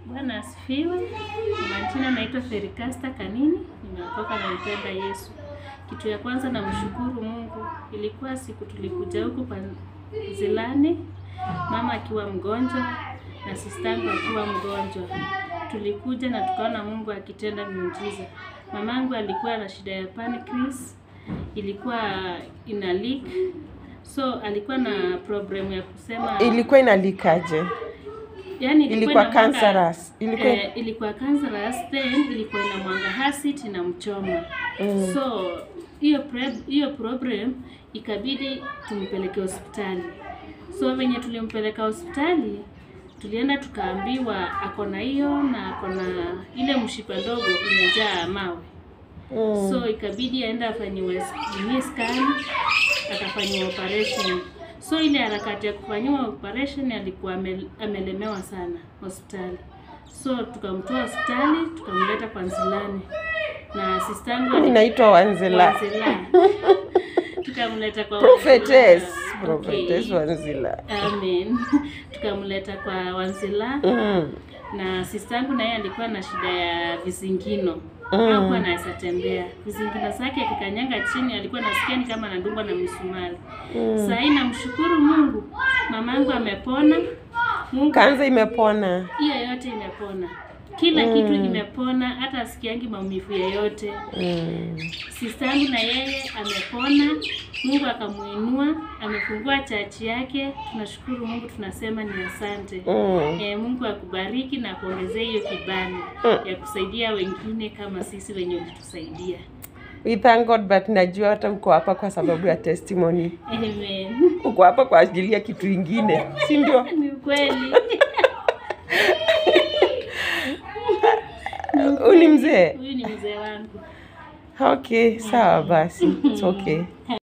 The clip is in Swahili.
Bwana asifiwe. Kwa majina naitwa Ferikasta Kanini, nimeokoka na mpenda Yesu. Kitu ya kwanza namshukuru Mungu, ilikuwa siku tulikuja huku Panzilani, mama akiwa mgonjwa na sistangu akiwa mgonjwa. Tulikuja na tukaona Mungu akitenda miujiza. Mamangu alikuwa na shida ya pancreas, ilikuwa ina leak. So alikuwa na problem ya kusema Ilikuwa inalikaje? Yani Ilikuwa inamwanga- cancerous. Ilikuwa- eh, ilikuwa cancerous then ilikuwa inamwanga acid na mchoma. Mm. So hiyo pre- hiyo problem ikabidi tumpeleke hospitali. So venye tulimpeleka hospitali tulienda tukaambiwa ako na hiyo na ako na ile mshipa ndogo imejaa mawe. Mm. So ikabidi aende afanyiwe nini scan, akafanyiwa operation. So ile harakati ya kufanyiwa operation alikuwa ame- amelemewa sana hospitali. So tukamtoa hospitali tukamleta kwa Nzilani na sistangu Inaitwa Wanzila. Wanzila. tukamleta kwa Prophetess. Wanzila. Prophetess Okay. Wanzila. Amen. tukamleta kwa Wanzila Mm. na sistangu na yeye alikuwa na shida ya vizingino Mm. hakuwa anaweza tembea. Vizingino zake akikanyanga chini alikuwa nasikia ni kama anadungwa na msumari. Mm. Sasa hii namshukuru Mungu, mamangu amepona. Mungu Kanza imepona. hiyo yote imepona, kila kitu imepona, hata asikiangi maumivu yoyote. Mm. Sistangu na yeye amepona, Mungu akamuinua, amefungua chachi yake. Tunashukuru Mungu, tunasema ni asante. Mm. E, Mungu akubariki na kuongezea hiyo kibali Mm. ya kusaidia wengine kama sisi wenye ulitusaidia. We thank God but najua hata uko hapa kwa sababu ya testimony. Amen. Uko hapa kwa ajili ya kitu ingine, si ndio? Ni kweli. Huyu ni mzee. Huyu ni mzee wangu. Okay, sawa basi. It's okay.